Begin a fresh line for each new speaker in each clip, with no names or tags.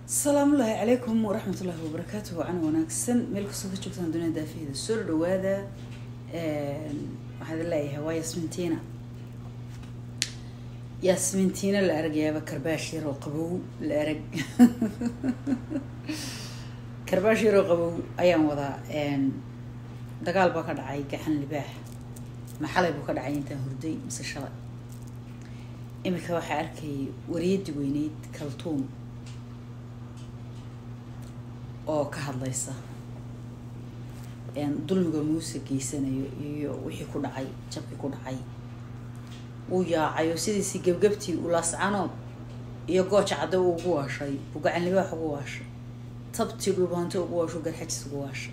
asalaamu ullaahi calaykum waraxmat ullaahi wabarakaatu wacan wanaagsan meel kastoo ka joogtaan dunida daafaheeda soo dhawaada waxaad leeyahay waa yasmintiina yasmintiina la aragayaaba karbaash yaroo qabow la arag karbaash yaroo qabow ayaan wadaa dagaal baa ka dhacay gaxan libaax maxalay buu ka dhacay intaan hurday mise shalay imika waxaa arkayay wariyadii weyneyd kaltuum oo ka hadlaysa dulmiga muuse geysanayo iyo wixii ku dhacay jabkii ku dhacay uu yaacay oo sidiisii gebgebtii uu laascanood iyo gooja cadde uu ugu waashay buu gacan libaax ugu waashay tabtii dhulbaanto ugu waasho garxajis ugu waashay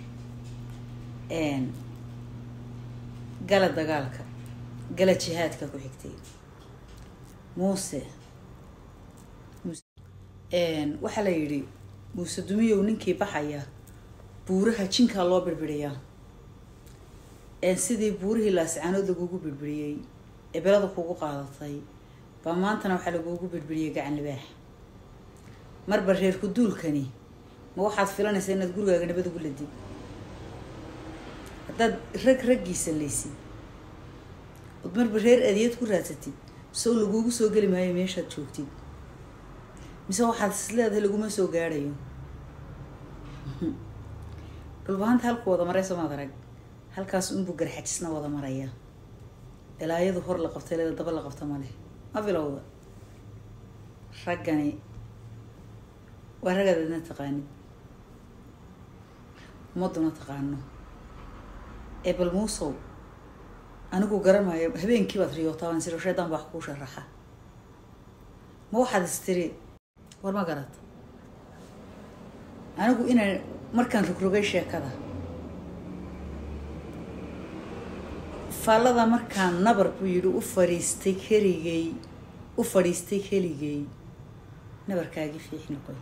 gala dagaalka gala jihaadka ku xigtay muuse waxaa la yidhi muuse dumiyow ninkii baxaya buuraha jinkaa loo birbiriyaa sidii buurihii laascaanood lagugu birbiriyey ee belada kugu qaadatay baa maantana waxaa lagugu birbiriyey gacan libaax marba reerku duulkani ma waxaad filanaysaa inaad gurigaaga nabad ugu ladid haddaad rag raggiisa laysid ood marba reer adiyad ku raadsatid sow lagugu soo geli maayo meeshaad joogtid mise waxaad is leedahay laguma soo gaadhayo dhulbahanta halku wada maray somaad arag halkaas unbuu garxajisna wada maraya ilaayadu hor la qabtay leeda daba la qabta ma leh ma bilowda raggani waa ragaad adna taqaanid ummaduna taqaano ee bal muusow anigu garanayo habeenkii baad riyootaa waan siro sheedan baa wax kuu sharaxa ma waxaad istiri war ma garad anigu inaan markaan rogrogay sheekada faallada markaan nabar buu yidhi u fadhiistay keligay u fadhiistay keligay nabarkaagii fiix noqoy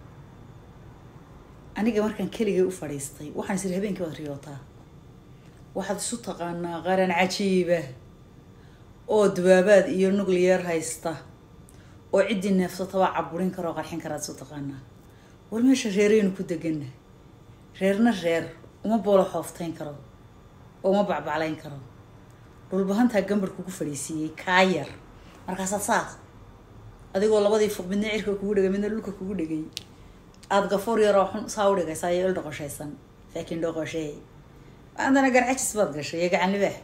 aniga markaan keligay u fadhiistay waxaan isiri habeenkii baad riyootaa waxaad isu taqaanaa qaran cajiiba oo dubaabaad iyo nuclear haysta oo ciddii neefsatabaa caburin kara oo qarxin karaad isu taqaanaa war meesha reeraynu ku degana reerna reer uma boolo xooftayn karo oo uma bacbaclayn karo dhulbahantaa gambar kugu fadhiisiiyey kaa yar markaasaad saas adigoo labadii fuq midna cirka kugu dhegay midna dhulka kugu dhegay aada gafoor yaroo xun saa u dhigaysaa iyo il dhoqoshaysan laakiin dhoqoshee maantana garcajis baad gashay iyo gacan libaax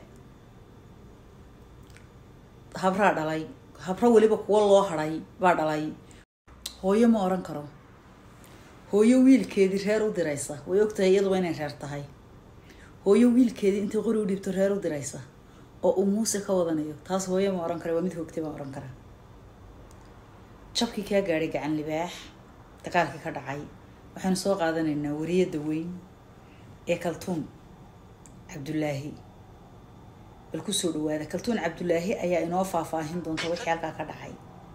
habraa dhalay habro weliba kuwa loo hadhay baa dhalay hooyo ma oran karo hooyo wiilkeedii reer u diraysa way ogtahay iyaduba inay reer tahay hooyo wiilkeedii intay qori u dhiibto reer u diraysa oo uu muuse ka wadanayo taas hooyo ma oran kara waa mid hoogtay baan oran karaa jabkii kaa gaadhay gacan libaax dagaalkii ka dhacay waxaynu soo qaadanaynaa wariyadda weyn ee kaltuun cabdullaahi bal kusoo dhawaada kaltuun cabdullaahi ayaa inoo faahfaahin doonta wixii halkaa ka dhacay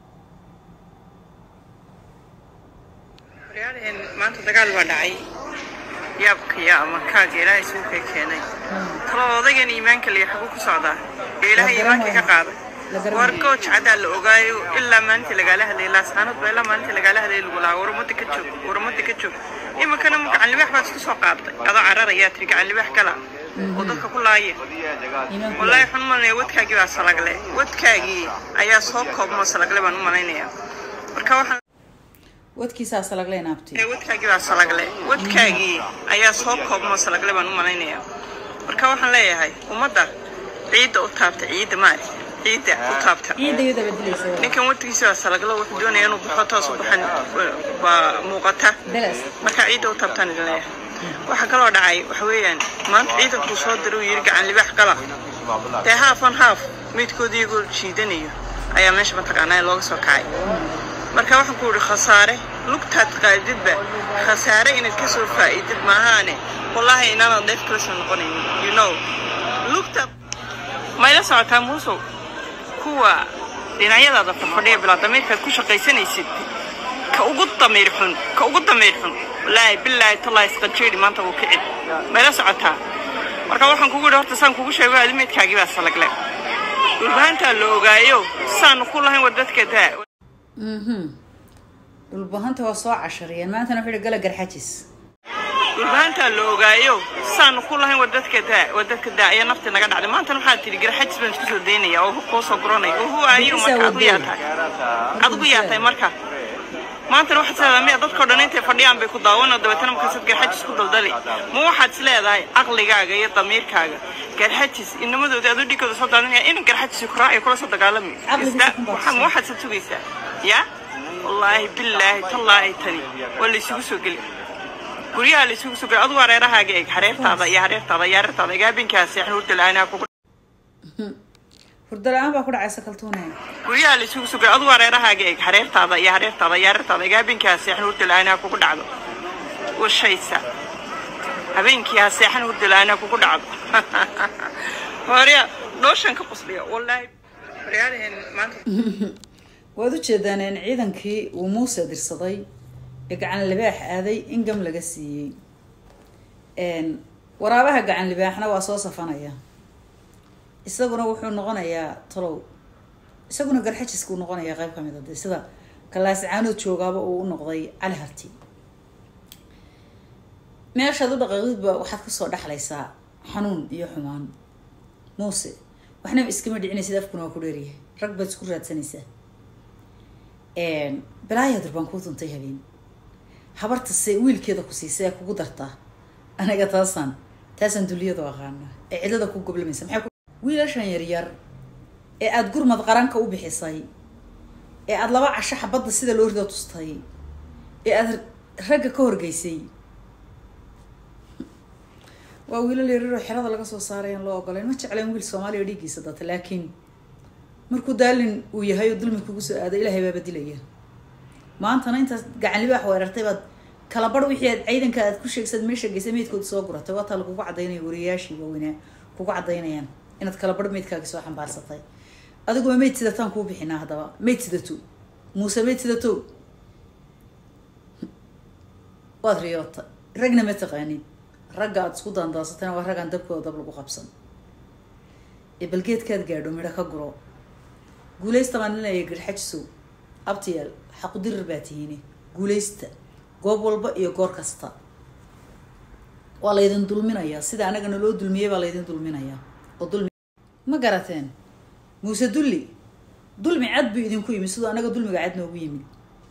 waryaalaheen maanta dagaal baa dhacay yaabkaya ama kaaga ilaahay isugu kay keenay talo odaygan iimaanka liya xaguu ku socdaa ee ilaahay iimaanka ka qaaday war gooj caddaa la ogaayo ilaa maalintii lagaala hadlayay laasxaanood baa ilaa maalintii lagaala hadlayay lagu lahaa warumada ka joog warumada ka joog iminkana ma gacan libaax baad isku soo qaaday adoo carar ayaa tiri gacan libaax gala oo dadka ku laaya wallaahi waxaan u malanaya wadkaagii baa salagle wadkaagii ayaa soo koobmo salagle baan u malaynayaa marka waxaan
wadkiisaa salagle naabti
ee wadkaagii baa salagle wadkaagii ayaa soo koobmo salagle baan u malaynayaa marka waxaan leeyahay ummadda ciidda u taabta ciidda maari ciidda u taabta
ciidda iyada badilaysa
ninkan wadkiisa waa salaglo wuxuu doonaya inuu baxo toos u baxan waa muuqata
belas
marka ciidda u taabtaan idin leeyahay waxaa kaloo dhacay waxa weeyaan maanta ciidankuu soo diray uu yidhi gacan libaax gala dee haaf on haaf midkoodii iyagoo jiidanayo ayaa meesha mataqaanaa looga soo kacay marka waxaan ku yidhi khasaare lugtaad qaadidba khasaare inaad ka soo faa'iidid maahaane wallaahi inaanad dheef kala soo noqonaynin you know lugta mayla socotaa muusow kuwa dhinacyadaada fadfadhiya bilaa damiirkaad ku shaqaysanaysid ka ugu damiir xun ka ugu damiir xun wallaahi bilaahi tallaahi isqanjeedhi maanta wuu kicin mayla socotaa marka waxaan kugu yidhi horta saan kugu sheego adimeedkaagii baa salagle dhulbahantaa la ogaayo saanu ku lahayn war dadka daa
dhulbahanta waa soo cashariyeen maantana wuxuu yihi gala garxajis
dhulbahantaa la ogaayo saanu ku lahayn waa dadka daa waa dadka daa ayaa nafti naga dhacday maantana waxaa tidhi garxajis baan isku soo daynaya oo kuu soo guranaya oo huwa ayu marka adigu yaa tahay adigu yaa tahay marka maantana waxaad isleedahay miya dadkao dhan intay fadhiyaan bay ku daawanoo dabeetana markaasaad garxajis ku daldali ma waxaad is leedahay caqligaaga iyo damiirkaaga garxajis inamadooda aduu dhigooda soo daadinaya inan garxajis ku raacayo kula soo dagaalami ma waxaad sa tugaysaa ya wallaahi billaahi tallaahi tani waa la isugu soo geli guryaha la isugu soo geli adigu hareerahaaga eeg hareertaada iyo hareertaada iyo hareertaada eeg habeenkaa seexan hurda la-aanaa kugu
hurdo la-aan baa ku dhacaysa kaltuune
guryaha la isugu soo geli adigu hareerahaaga eeg hareertaada iyo hareertaada iyo hareertaada eeg habeenkaa seexan hurda la-aanaa kugu dhacdo washaysa habeenkii ha seexan hurda la-aanaa kugu dhacdo hore dhooshan ka qusliya wallaahi horyaalaheen maanta
waad u jeedaan in ciidankii uu muuse dirsaday ee gacan libaax aaday in gam laga siiyey waraabaha gacan libaaxna waa soo safanaya isaguna wuxuu noqonayaa talow isaguna garxajiskuu noqonayaa qayb kamid a de sida kalaascaanood joogaaba uu u noqday cali harti meeshaad u dhaqaaqidba waxaad kasoo dhexlaysaa xanuun iyo xumaan muuse waxnaba iskama dhicinaysid afkuna waa ku dheeryahay rag baad isku raadsanaysaa balaayaa durbaan kuu duntay habeen habarta se wiilkeeda ku siisay ee kugu dartaa aniga taasaan taasaan duliyadu aqaana ee cidlada ku goblamaysa maxay wiilashan yaryar ee aada gurmad qaranka u bixisay ee aada laba casho xabadda sida loo rida tustay ee aada ragga ka horgeysay waa wiilal yaryaroo xerada laga soo saaray aan loo ogolayn ma jecleen wiil soomaaliya dhiiggiisa data laakiin markuu daalin uu yahay oo dulmi kugu soo aaday ilaahay baaba dilaya maantana intaas gacan libaax weerartay baad kala bar wixii aad ciidanka aad ku sheegsad meesha geysay meydkooda soo guratay waa taa lagugu cadaynaya wariyayaashii waaweynaa kugu cadaynayaan inaad kala bar meydkaagi soo xambaarsatay adiguma meyd sidataan kuu bixinaa haddaba meyd sidato muuse meyd sidato waad riyoota ragna ma taqaanid ragga aada isku daandaasatayna waa raggaan dabkooda dab lagu qabsan ee balgeedkaad gaadho midho ka guro guulaysta baan linaya garxajisow abtiyaal xaqudirir baa tihiine guulaysta goob walba iyo goor kasta waa laydin dulminayaa sida anagana loo dulmiyey baa laydin dulminayaa oo dulmi ma garateen muuse dulli dulmi cad buu idinku yimid sidoo anaga dulmiga cad noogu yimid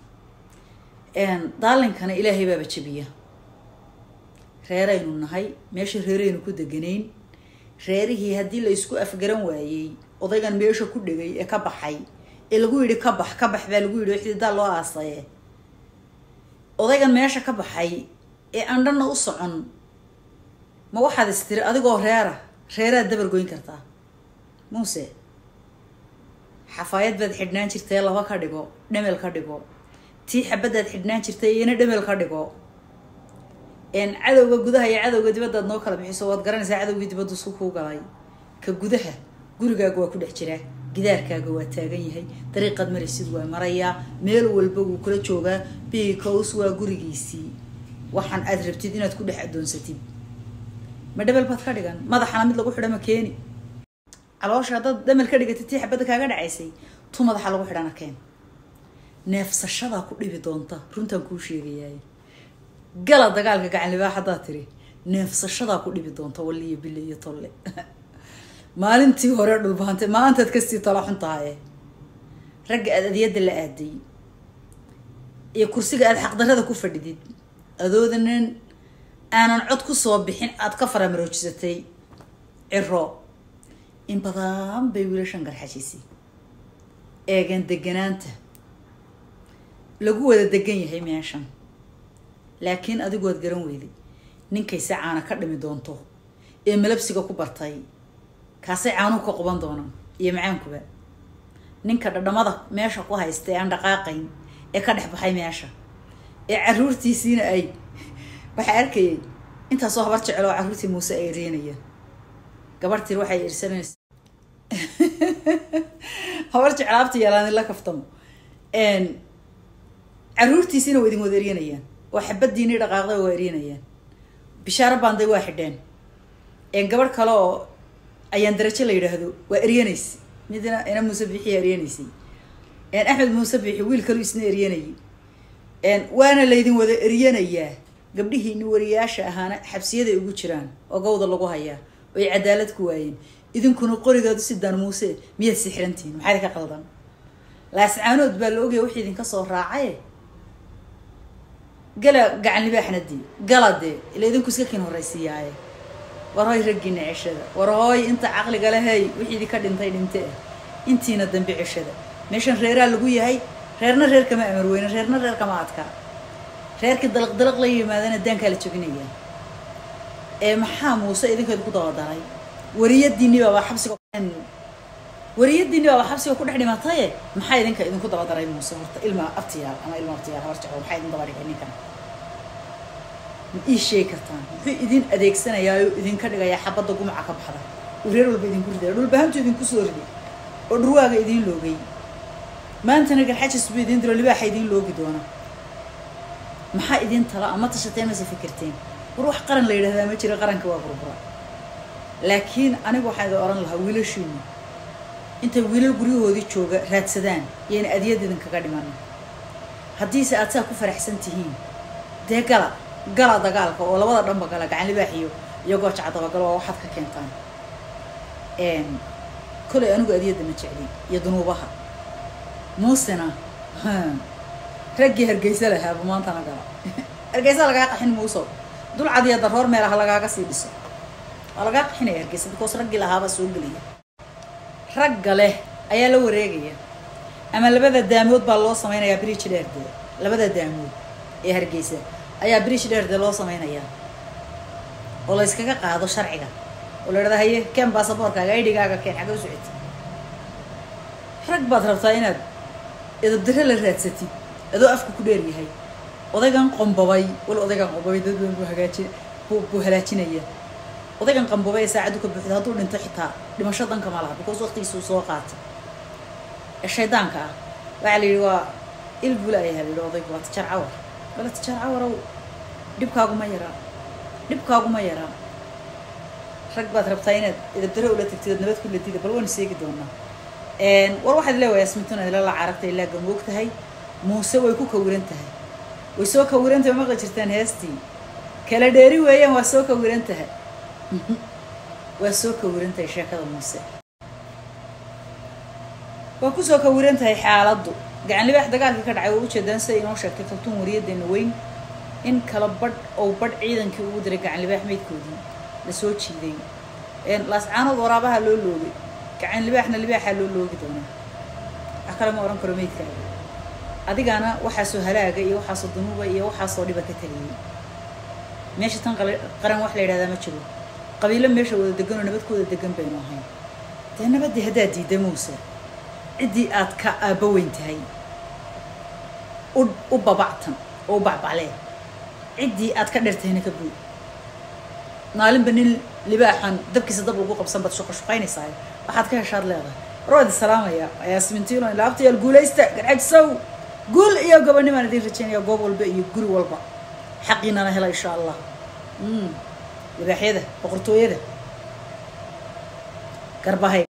daalinkana ilaahay baaba jabiya reeraynu nahay meesha reeraynu ku deganayn reerihii haddii la isku afgaran waayey odaygan meesha ku dhegay ee ka baxay ee lagu yidhi ka bax ka bax baa lagu yidhi xididaa loo aasaye odaygan meesha ka baxay ee aan dhanna u socon ma waxaad istiri adigoo reera reeraad dabar goyn kartaa muuse xafaayad baad xidhnaan jirtay laba ka dhigo dhemel ka dhigo tii xabadaad xidhnaan jirtay iyana dhemel ka dhigo cadowga gudaha iyo cadowga dibaddaad noo kala bixiso waad garanaysaa cadowgii dibaddu isku kuu galay ka gudaha gurigaaga waa ku dhex jiraa gidaarkaaga waa taagan yahay dariiqaad maraysid waa marayaa meel walba wuu kula joogaa bicos waa gurigiisii waxaan aad rabtid inaad ku dhex addoonsatid ma dhebel baad ka dhigan madaxana mid lagu xidha ma keeni caloosha haddaad dhamel ka dhigatid tii xabadda kaaga dhacaysay tu madaxa lagu xidhana keen neefsashadaa ku dhibi doonta runtaan kuu sheegayaay gala dagaalka gacanlibaax haddaad tiri neefsashadaa ku dhibi doonta walliyo bille iyo tolle maalintii hore dhulbaantay maalintaad kasii tala xun tahaye ragga aad adyadda la aaday iyo kursiga aada xaqdarrada ku fadhidid adoodanan aanan cod ku soo bixin aada ka faramaroojisatay ciro in badan bay wiilashan garxajisay eegan deganaanta lagu wada degan yahay meeshan laakiin adigu waad garan weyday ninkayse caana ka dhimi doonto ee malabsiga ku bartay kaasay caanuhu ka quban doonaan iyo macaankuba ninka dhadhamada meesha ku haysta ee aan dhaqaaqayn ee ka dhex baxay meesha ee caruurtiisiina ay waxaa arkayay intaasoo habar jecel oo carruurtii muuse ay ereenayaan gabarhtir waxay irsanaysa habar jecel abta yeelaan la kaftamo caruurtiisiina waa idin wada eryanayaan oo xabadiini dhaqaaqday waa eryanayaan bishaaro baanday waa xidheen gabadh kale oo ayaan darajo la yidhaahdo waa eryanaysa midna ina muuse biixiya eryanaysay axmed muuse biixi wiil kalu isna eryanayay waana laydin wada eryanayaa gabdhihiini wariyaasha ahaana xabsiyaday ugu jiraan oo gawda lagu hayaa oo ay cadaalad ku waayeen idinkuna qorigaadu sidaan muuse miyaad sixirantihiin maxaa idinka qaldan laascaanood baa la ogaya wixii idinka soo raacaye gala gacan libaaxna dee gala dee ila idinku iska kin horraysiiyaaye war hoy raggiina ceshada war hooy inta caqliga lehey wixii idinka dhintay dhinte ah intiina dambe ceshada meeshan reeraa lagu yahay reerna reer kama amar weyne reerna reer kama adkaa reerkii dalaq dalaq la yimaadana daankaa la jabinaya ee maxaa muuse idinka idinku dabadaray wariyadiinni baabaa xabsiga wariyadiinni baabaa xabsiga ku dhex dhimataye maxaa idinka idinku dabadaray muuse horta ilma abtiyaal ama ilma abtiyaal horjaco maxaa idin daba dhigay ninkan ma ii sheegi kartaan muxuu idin adeegsanayaayo idinka dhigayaa xabadda gumaca ka baxda uu reer walba idinku ridaya dhulbahantu idinku soo riday oo dhurwaaga idiin loogay maantana garxajis buu idiin diro libaaxa idiin loogi doona maxaa idin tala ama tashateen mase fikirteen war wax qaran la yidhahdaa ma jira qaranka waa burbura laakiin anigu waxaan idin ohan lahaa wiilashiinu intay wiilal guryahoodii jooga raadsadaan yayna adiyad idinkaga dhiman haddiise aad saa ku faraxsan tihiin dee gala gala dagaalka oo labada dhanba gala gacan libaax iyo iyo goojaca dabagalo waa waxaad ka keentaan kolay anigu adiyadda ma jeclin iyo dunuubaha muusena raggii hargeysa lahaaba maantana gala hargeysa lagaa qaxin muuso dulcad iyo daroor meelaha lagaaga sii dhiso waa lagaa qaxinaya hargeysa because raggii lahaabaa soo gelaya ragga leh ayaa la wareegaya ama labada daamood baa loo samaynayaa bridge dheerde labada daamood ee hargeysa ayaa bridge dheerde loo samaynayaa oo la yskaga qaado sharciga oo la idhahda haye keen baasaboorkaaga idhigaaga keen xagga u socoti rag baad rabtaa inaad edabdare la raadsatid adoo afka ku dheer yahay odaygan qombabay wal odaygan qombabay dad badan buu hagaaji buu halaajinaya odaygan qambabay ee saacaddu ka buuxda hadduu dhinto xitaa dhimasho danka ma laha because waqtigiisuu soo qaatay ee shaydaanka ah waxaa la yidhi waa il bula ayaa la yidhi odaygu waa tijaar cawar wala tijaar cawarow dhibkaaguma yaraa dhibkaaguma yaraa rag baad rabtaa inaad edabdare ula tagtid ood nabad ku ladida bal waynu seegi doonaa war waxaad leewahay asmintuna ilala caragta ilaa gamoog tahay muuse way ku kawiran tahay way soo kawiran tahay maqli jirtaan heestii kala dheeri weeyaan waa soo kawiran tahay waa soo kawiran tahay sheekada muuse waa kusoo kawiran tahay xaaladdu gacan libaax dagaalkii ka dhacay waa ujeedaan siday inoo sheegtay kaltuun wariyadeena weyn in kala badh ou badh ciidankii ugu diray gacan libaax meydkoodii la soo jiiday laascaanood waraabaha loo loogay gacan libaaxna libaaxaa loo loogi doonaa wax kale ma odhan karo meydkaaga adigana waxaasoo halaaga iyo waxaasoo dunuuba iyo waxaasoo dhiba ka taliyey meesha tan qaran wax la yidhahdaa ma jiro qabiilo meesha wada degan oo nabadkooda degan baynu ahayn dee nabaddii haddaad diidda muuse ciddii aad ka aabba weyn tahay u u babactan oo u bacbaclee ciddii aad ka dhertahayna ka buud maalinba nin libaaxan dabkiisa dab lagu qabsan baad shuqo shuqaynaysaa waxaad ka heshaad leedahay warwaad isalaamaya yaasmintiino ilaabtayaal guulaysta garxajsow guul iyo gobonimaan idiin rajaynaya goob walba iyo guri walba xaqiinana hela insha allah libaaxyada boqortooyada garbahay